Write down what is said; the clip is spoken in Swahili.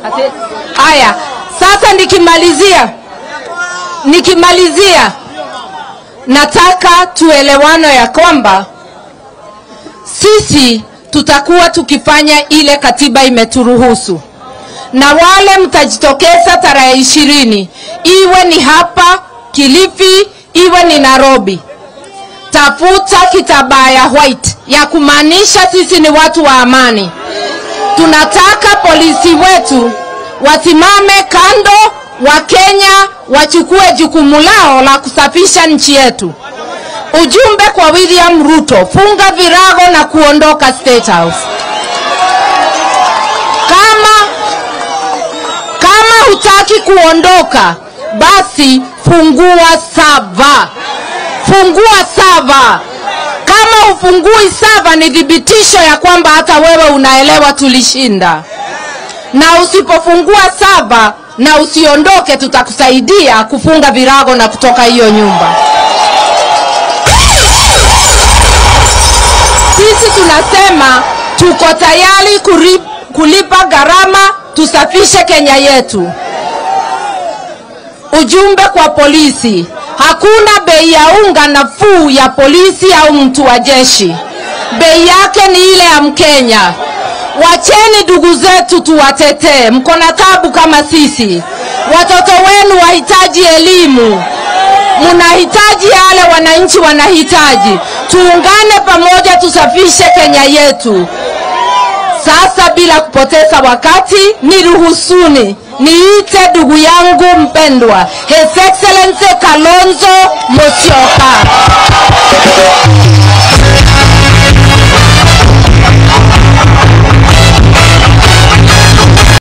Ati- Haya, sasa nikimalizia, nikimalizia, nataka tuelewano ya kwamba sisi tutakuwa tukifanya ile katiba imeturuhusu, na wale mtajitokeza tarehe ishirini, iwe ni hapa Kilifi, iwe ni Nairobi, tafuta kitambaa ya white ya kumaanisha sisi ni watu wa amani. Tunataka polisi wetu wasimame kando, Wakenya wachukue jukumu lao la kusafisha nchi yetu. Ujumbe kwa William Ruto, funga virago na kuondoka State House. Kama kama hutaki kuondoka, basi fungua sava, fungua sava. Kama ufungui sava, ni thibitisho ya kwamba hata wewe unaelewa tulishinda. Na usipofungua sava na usiondoke, tutakusaidia kufunga virago na kutoka hiyo nyumba. Sisi tunasema tuko tayari kuri- kulipa gharama tusafishe Kenya yetu. Ujumbe kwa polisi, hakuna bei ya unga nafuu ya polisi au mtu wa jeshi. Bei yake ni ile ya Mkenya. Wacheni ndugu zetu tuwatetee, mko na tabu kama sisi. Watoto wenu wahitaji elimu, mnahitaji yale wananchi wanahitaji. Tuungane pamoja, tusafishe Kenya yetu. Sasa bila kupoteza wakati, niruhusuni niite ndugu yangu mpendwa His Excellency Kalonzo Musyoka.